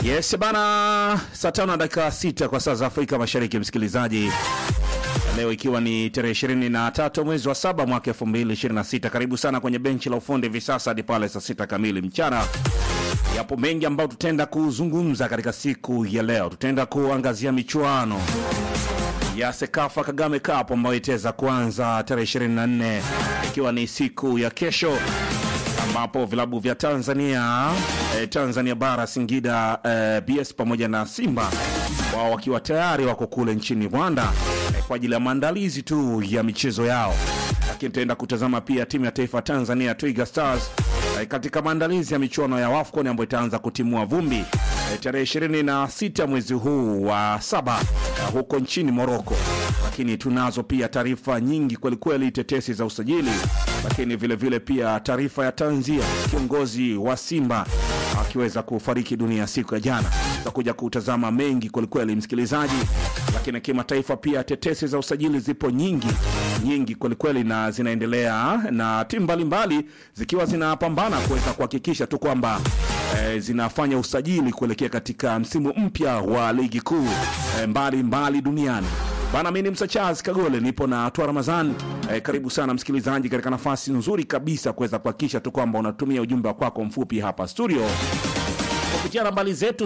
Yes bana, saa tano na dakika sita kwa saa za Afrika Mashariki, msikilizaji. Leo ikiwa ni tarehe ishirini na tatu mwezi wa saba mwaka elfu mbili ishirini na sita. Karibu sana kwenye benchi la ufundi hivi sasa hadi pale saa sita kamili mchana. Yapo mengi ambayo tutaenda kuzungumza katika siku ya leo. Tutaenda kuangazia michuano ya Sekafa Kagame Cup ambayo itaweza kuanza tarehe 24 ikiwa ni siku ya kesho ambapo vilabu vya Tanzania eh, Tanzania Bara, Singida eh, BS pamoja na Simba wao wakiwa tayari wako kule nchini Rwanda eh, kwa ajili ya maandalizi tu ya michezo yao, lakini tutaenda kutazama pia timu ya taifa Tanzania Twiga Stars eh, katika maandalizi ya michuano ya WAFCON ambayo itaanza kutimua vumbi eh, tarehe 26 mwezi huu wa saba eh, huko nchini Morocco. Lakini tunazo pia taarifa nyingi kwelikweli, tetesi za usajili, lakini vile vile pia taarifa ya tanzia kiongozi wa Simba akiweza kufariki dunia siku ya jana. Tutakuja kutazama mengi kwelikweli, msikilizaji. Lakini kimataifa pia tetesi za usajili zipo nyingi nyingi kwelikweli, na zinaendelea na timu mbalimbali zikiwa zinapambana kuweza kuhakikisha tu kwamba eh, zinafanya usajili kuelekea katika msimu mpya wa ligi kuu eh, mbalimbali duniani. Bana, mimi ni Msa Charles Kagole, nipo na Twa Ramazan. Eh, karibu sana msikilizaji, katika nafasi nzuri kabisa kuweza kuhakikisha tu kwamba unatumia ujumbe kwako mfupi hapa studio kupitia nambari zetu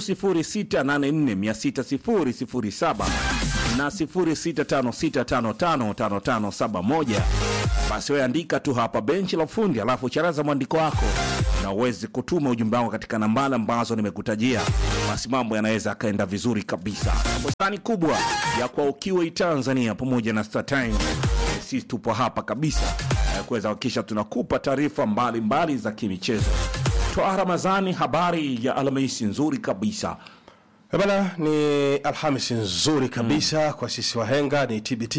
0684600007 na 0656555571. Basi wewe andika tu hapa benchi la ufundi, alafu charaza mwandiko wako na uweze kutuma ujumbe wako katika nambari ambazo nimekutajia. Basi mambo yanaweza akaenda vizuri kabisa. Bustani kubwa ya kwa ukiwa Tanzania pamoja na Star Times, sisi tupo hapa kabisa eh, kuweza kuhakikisha tunakupa taarifa mbalimbali za kimichezo. Toa Ramazani, habari ya Alhamisi nzuri kabisa. Eh Bana, ni Alhamisi nzuri kabisa kwa sisi wahenga, ni TBT.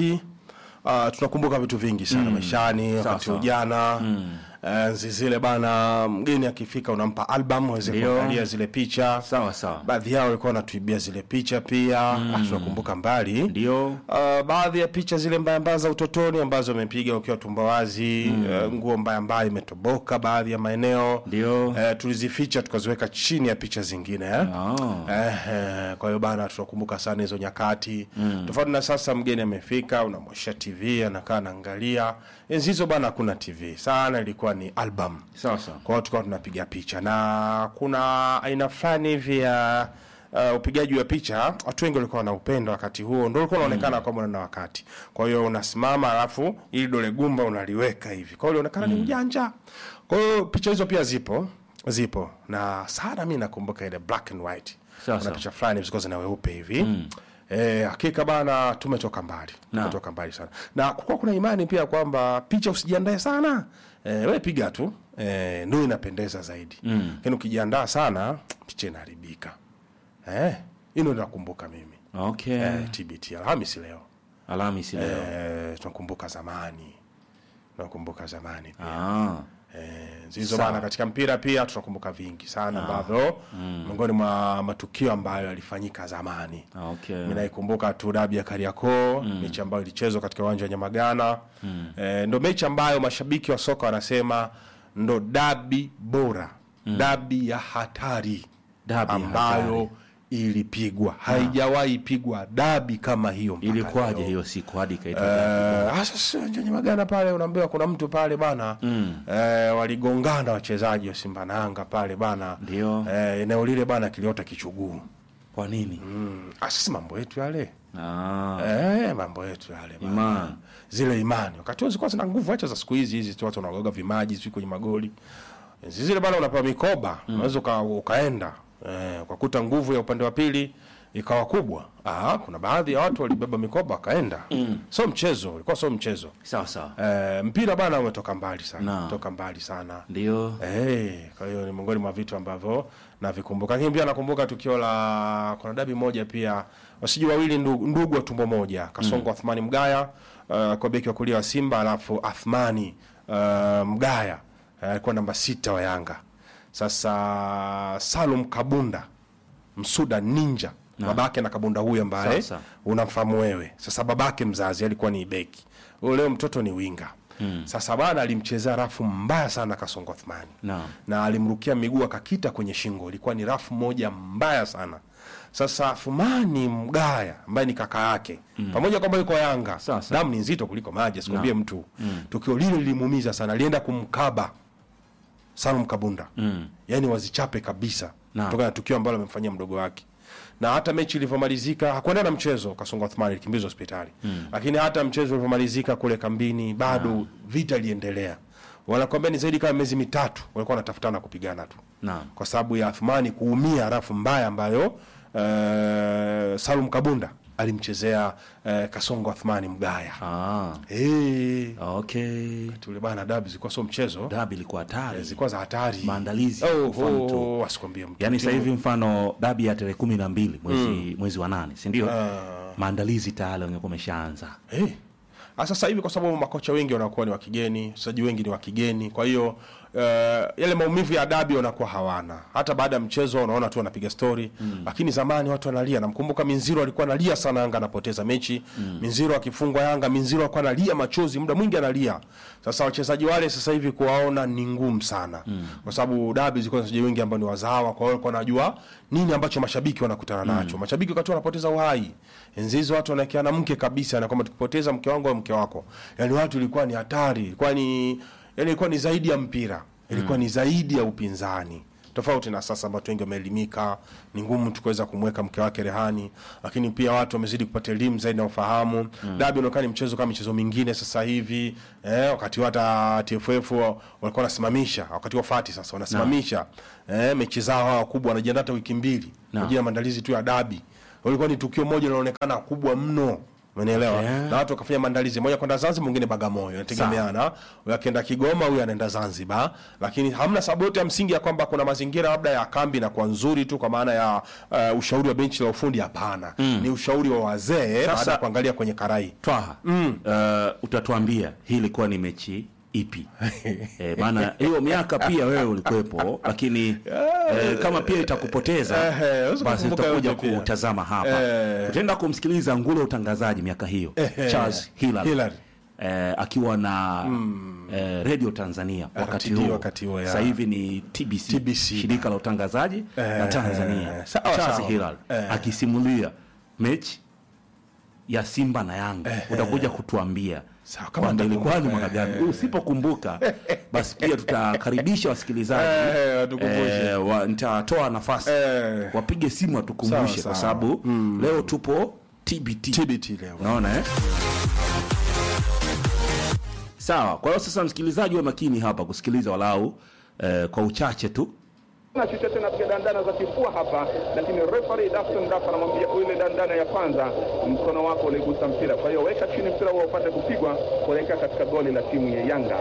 Uh, tunakumbuka vitu vingi sana maishani, wakati sawa. ujana enzi zile bana, mgeni akifika unampa album aweze Ndio. kuangalia zile picha. Sawa sawa, Baadhi yao walikuwa wanatuibia zile picha pia. Ah, tunakumbuka mbali ndio Uh, baadhi ya picha zile mbaya mbaya za utotoni ambazo amepiga ukiwa tumbo wazi, uh, nguo mbaya mbaya imetoboka baadhi ya maeneo Ndio. uh, tulizificha tukaziweka chini ya picha zingine eh? Ah. Eh, eh, kwa hiyo bana, tunakumbuka sana hizo nyakati tofauti na sasa. Mgeni amefika, unamwosha TV anakaa anaangalia. Enzi hizo bana, hakuna TV sana, ilikuwa ni album sawa sawa. kwa hiyo tukawa tunapiga picha na kuna aina fulani hivi ya uh, upigaji wa picha watu wengi walikuwa wanaupenda wakati huo, ndio ulikuwa unaonekana kwamba na wakati. Kwa hiyo unasimama, alafu ili dole gumba unaliweka hivi, kwa hiyo ilionekana ni ujanja. Kwa hiyo picha hizo pia zipo zipo na sana, mi nakumbuka ile black and white, Sawa, kuna sawa. picha fulani zilikuwa zina weupe hivi Eh, hakika bana, tumetoka mbali, Naam. tumetoka mbali sana, na kukuwa kuna imani pia kwamba picha usijiandae sana eh, we piga tu eh, ndio inapendeza zaidi, lakini ukijiandaa sana picha inaharibika. Eh, hilo nakumbuka mimi Okay. eh, TBT Alhamisi leo Alhamisi leo. eh, tunakumbuka zamani, tunakumbuka zamani pia Ah. Eh, zizo bana, katika mpira pia tunakumbuka vingi sana ambavyo miongoni mwa matukio ambayo yalifanyika zamani. Okay. Mimi naikumbuka tu dabi ya Kariakoo, mechi ambayo ilichezwa katika uwanja wa Nyamagana. Eh, ndo mechi ambayo mashabiki wa soka wanasema ndo dabi bora, dabi ya hatari Dabi ya ambayo hatari. ilipigwa. Haijawahi pigwa dabi kama hiyo mpaka Ilikuwaje leo. hiyo siku hadi ikaitwa Eh, hasa sio uwanja wa Nyamagana pale, unaambiwa kuna mtu pale bana eh, waligongana wachezaji wa Simba na Yanga pale bana, Ndio. eh, eneo lile bana kiliota kichuguu. Kwa nini? Mm. Ah, sisi mambo yetu yale Ah. eh, mambo yetu yale bana. Imani. zile imani wakati huo zilikuwa zina nguvu, acha za siku hizi hizi tu watu wanagoga vimaji sio kwenye magoli Enzi zile bana, unapewa mikoba unaweza uka, ukaenda eh, ukakuta nguvu ya upande wa pili ikawa kubwa. Ah, kuna baadhi ya watu walibeba mikoba wakaenda, sio mchezo, ulikuwa sio mchezo. Sawa sawa. Eh, mpira bana umetoka mbali sana, Naam. umetoka mbali sana. Ndio. Eh, kwa hiyo ni miongoni mwa vitu ambavyo navikumbuka, lakini pia nakumbuka tukio la kuna dabi moja pia wasiji wawili ndugu, ndugu wa tumbo moja Kasongo Athmani Mgaya uh, kwa beki wa kulia wa Simba, alafu Athmani uh, Mgaya uh, alikuwa namba sita wa Yanga. Sasa Salum Kabunda Msuda Ninja babake na Kabunda huyu ambaye Sasa. unamfahamu wewe. Sasa babake mzazi alikuwa ni beki huyo, leo mtoto ni winga Sasa bana alimchezea rafu mbaya sana Kasongo Othmani Naam. na alimrukia miguu akakita kwenye shingo. Ilikuwa ni rafu moja mbaya sana. Sasa Thumani Mgaya ambaye ni kaka yake pamoja kwamba yuko Yanga, Sasa. damu ni nzito kuliko maji, asikwambie mtu. Tukio lile lilimuumiza sana, alienda kumkaba Salum Kabunda mm. yaani wazichape kabisa Naam. kutokana na tukio ambalo amemfanyia mdogo wake na hata mechi ilivyomalizika hakuenda na mchezo Kasongo Othmani alikimbizwa hospitali mm. lakini hata mchezo ulivyomalizika kule kambini bado vita iliendelea wanakwambia ni zaidi kama miezi mitatu walikuwa wanatafutana kupigana tu Naam. kwa sababu ya Athmani kuumia harafu mbaya ambayo uh, Salum Kabunda alimchezea uh, Kasongo Athmani Mgaya Ah, hey, okay. tule bana dabi zilikuwa sio mchezo Dabi ilikuwa hatari. zilikuwa za hatari Maandalizi, oh, mfano tu. oh, asikwambie mtu Yaani sasa hivi mfano dabi ya tarehe kumi na mbili mwezi mwezi wa nane, si ndio? Maandalizi tayari wangekuwa wameshaanza. Eh. Ah, Sasa hivi kwa sababu makocha wengi wanakuwa ni wa kigeni, wachezaji wengi ni wa kigeni, kwa hiyo uh, yale maumivu ya dabi wanakuwa hawana. Hata baada ya mchezo unaona tu wanapiga story, lakini zamani watu wanalia. Namkumbuka Minziro alikuwa analia sana Yanga anapoteza mechi. Minziro akifungwa Yanga, Minziro alikuwa analia machozi, muda mwingi analia. Sasa wachezaji wale sasa hivi kuwaona ni ngumu sana. Kwa sababu dabi zilikuwa na wachezaji wengi ambao ni wazawa, kwa hiyo walikuwa wanajua nini ambacho mashabiki wanakutana nacho. Mashabiki wakati wanapoteza uhai. Enzi hizo watu wanawekeana mke kabisa na kwamba tukipoteza mke wangu au mke wako. Yaani watu ilikuwa ni hatari, ilikuwa ni yani ilikuwa ni zaidi ya mpira. Ilikuwa ni zaidi ya upinzani. Tofauti na sasa ambapo wengi wameelimika, ni ngumu tu kuweza kumweka mke wake rehani, lakini pia watu wamezidi kupata elimu zaidi na ufahamu. Dabi unaonekana ni mchezo kama michezo mingine sasa hivi. Eh, wakati huu hata TFF wa- walikuwa wanasimamisha, wakati wa Fati sasa wanasimamisha eh, mechi zao hawa kubwa wanajiandaa hata wiki mbili kwa ajili ya maandalizi tu ya dabi. Ulikuwa ni tukio moja linaloonekana kubwa mno. Umenielewa? Okay. Na watu wakafanya maandalizi, mmoja kwenda Zanzibar, mwingine Bagamoyo, inategemeana. Huyu akienda Kigoma, huyu anaenda Zanzibar, lakini hamna sababu yote ya msingi ya kwamba kuna mazingira labda ya kambi na kwa nzuri tu kwa maana ya uh, ushauri wa benchi la ufundi. Hapana, ni ushauri wa wazee baada ya kuangalia kwenye karai. Twaha, uh, utatuambia hii ilikuwa ni mechi ipi? eh, maana hiyo miaka pia wewe ulikuwepo, lakini eh, kama pia itakupoteza Ehe, unaweza basi kukumbuka tutakuja yote pia. kutazama hapa. Eh. Tutaenda kumsikiliza ngule wa utangazaji miaka hiyo Ehe. Charles Hilary, Hilary. Eh, akiwa na eh, Radio Tanzania wakati RTD huo. wakati huo, ya. Sasa hivi ni TBC, TBC. shirika la utangazaji la Eh, Tanzania. sawa, Charles sawa. Hilary Eh. akisimulia mechi ya Simba na Yanga utakuja kutuambia Sawa, kama kwamba ilikuwa ni nitakumbuka, mwaka gani. Usipokumbuka basi pia tutakaribisha wasikilizaji Eh, watukumbushe. eh, wa- nitatoa nafasi Eh. wapige simu watukumbushe, Sawa, kwa sawa. sababu leo tupo TBT. TBT leo. Unaona eh? Sawa. Kwa hiyo sasa, msikilizaji, wa makini hapa kusikiliza walau eh, kwa uchache tu na chochote tena piga dandana za kifua hapa, lakini referee Daston Dafa anamwambia ile dandana ya kwanza, mkono wako uligusa mpira, kwa hiyo weka chini mpira huo upate kupigwa kuelekea katika goli la timu ya Yanga.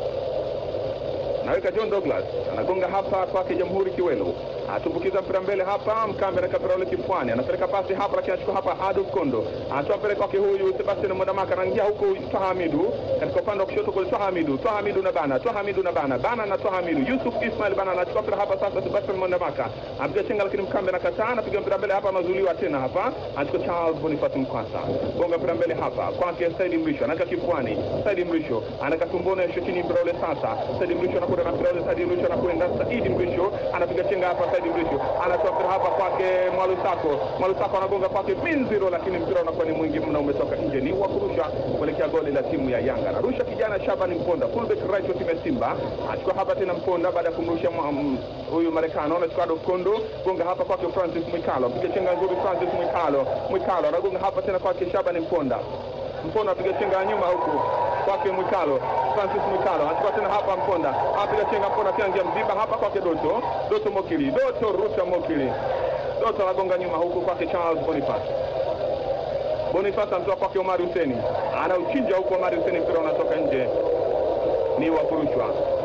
Naweka John Douglas anagonga hapa kwake Jamhuri Kiwelu, atumbukiza mpira mbele hapa, Mkambe anaweka mpira ule kifuani, anapeleka pasi hapa, lakini anachukua hapa Adolf Kondo, anatoa mpira kwake huyu Sebastian Mwandamaka, anaingia huku Twaha Hamidu katika upande wa kushoto kule, Twaha Hamidu, Twaha Hamidu na bana, Twaha Hamidu na bana, bana na Twaha Hamidu, Yusuf Ismail bana anachukua mpira hapa sasa, Sebastian Mwandamaka apiga chenga, lakini Mkambe anakataa, anapiga mpira mbele hapa, anazuiliwa tena hapa, anachukua Charles Boniface Mkwasa, gonga mpira mbele hapa kwake Saidi Mrisho, anaweka kifuani, Saidi Mrisho anaweka tumboni, anashusha chini mpira ule sasa, Saidi Mrisho anakwenda na mpira ule, Saidi Mrisho anakwenda, Saidi Mrisho anapiga chenga hapa, Saidi Mrisho anatoa mpira hapa kwake Mwalusako, Mwalusako anagonga kwake Minziro, lakini mpira unakuwa ni mwingi mna, umetoka nje, ni wa kurusha kuelekea goli la timu ya Yanga. Anarusha kijana Shabani Mponda, fullback right wa timu ya Simba, achukua hapa tena Mponda baada ya kumrusha mwa- mm, huyu Marekani, anachukua Adolf Kondo, gonga hapa kwake Francis Mwikalo, piga chenga nzuri Francis Mwikalo, Mwikalo anagonga hapa tena kwake Shabani Mponda Mponda apiga chenga ya nyuma huku kwake Mwikalo, Francis Mwikalo anachukua tena hapa Mponda, apiga chenga Mponda tena njia mziba hapa kwake Doto, Doto Mokili, Doto Ruta Mokili, Doto anagonga nyuma huku kwake Charles Boniface. Boniface anatoa kwake Omari Huseni, anauchinja huku Omari Huseni, mpira unatoka nje, ni wa kurushwa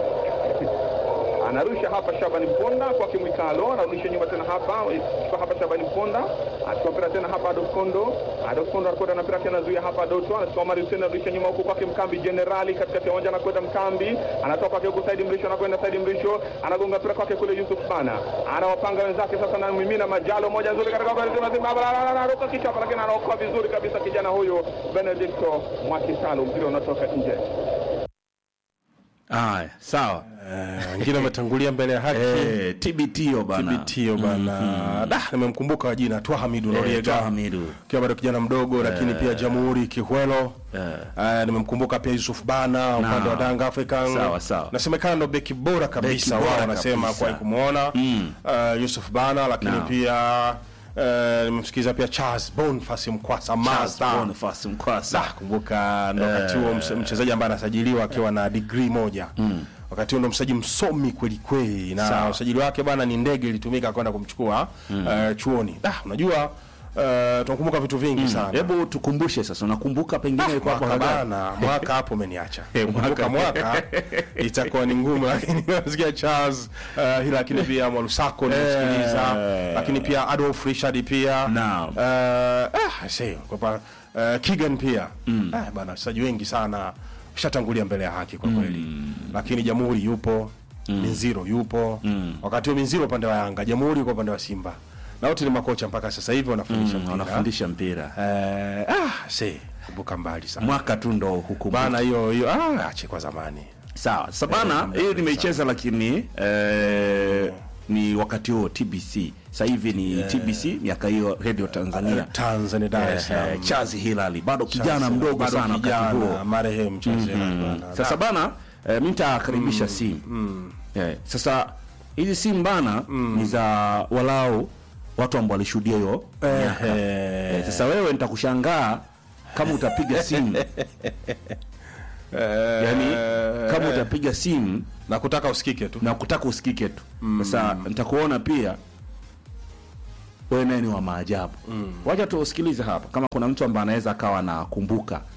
anarusha hapa Shabani Mponda kwake Mwikalo, anarudisha nyuma tena hapa kwa hapa Shabani Mponda, achukua mpira tena hapa Adolf Kondo, Adolf Kondo anakwenda na mpira tena zuia hapa Doto, anachukua Omari Hussein, anarudisha nyuma huku kwake Mkambi Generali katikati ya uwanja, anakwenda Mkambi, anatoka kwake huku Saidi Mrisho, anakwenda Saidi Mrisho, anagonga mpira kwake kule Yusuf Bana, anawapanga wenzake sasa, na mimina majalo moja nzuri katika goli zima zima, anaruka kichapa, lakini anaokoa vizuri kabisa kijana huyu Benedicto Mwakisalu, mpira unatoka nje. Haya, sawa. Eh, wengine wametangulia mbele ya haki Eh, TBT yo bana. TBT bana da nimemkumbuka jina Twa Hamidu Eh, Noriega Twaha Hamidu. akiwa bado kijana mdogo lakini pia Jamhuri Kihwelo Eh, nimemkumbuka pia Yusuf Bana upande wa Danga African Sawa, sawa. nasemekana ndo beki bora kabisa bora wao wanasema kabisa. kwa kumuona Eh, Yusuf Bana lakini Naam. pia eh, nimemsikiza pia Charles Boniface Mkwasa Mazda Boniface Mkwasa. Da, kumbuka ndo wakati huo mche- mchezaji ambaye anasajiliwa akiwa na degree moja wakati huo ndo mchezaji msomi kweli kweli na Sawa. usajili wake bana ni ndege ilitumika kwenda kumchukua eh, chuoni da, unajua eh, tunakumbuka vitu vingi sana Hebu tukumbushe sasa, unakumbuka pengine ilikuwa hapo mwaka gani? bana mwaka hapo umeniacha Eh, kumbuka mwaka itakuwa ni ngumu lakini nasikia Charles uh, hila lakini pia Mwalusako nimesikiliza Eh. lakini pia Adolf Richard pia Naam. uh, ah, see, kwa pa, uh, Kigan pia ah, bana wachezaji wengi sana ushatangulia mbele ya haki kwa kweli lakini Jamhuri yupo Minziro yupo wakati huo Minziro upande wa Yanga Jamhuri kwa upande wa Simba na wote ni makocha mpaka sasa hivi wanafundisha Mm, mpira wanafundisha mpira. eh, ah, see, kumbuka mbali sana Mwaka tu ndo hukumu. bana hiyo hiyo ah, ache kwa zamani Sawa. Sasa bana, hiyo nimeicheza lakini eh, ni wakati huo TBC. Sasa hivi ni TBC miaka hiyo Radio Tanzania. Tanzania Dar es Eh, Salaam eh, Chazi Hilali bado kijana mdogo Bado sana wakati kijana, huo. marehemu Charles Hilali bana. Sasa bana, eh, mi nitakaribisha simu eh, sasa hizi simu bana ni za walau watu ambao walishuhudia hiyo miaka. Eh, Eh, sasa wewe nitakushangaa kama utapiga simu yani kama utapiga simu na kutaka usikike tu na kutaka usikike tu sasa nitakuona pia wewe naye ni wa maajabu wacha tuusikilize hapa kama kuna mtu ambaye anaweza akawa anakumbuka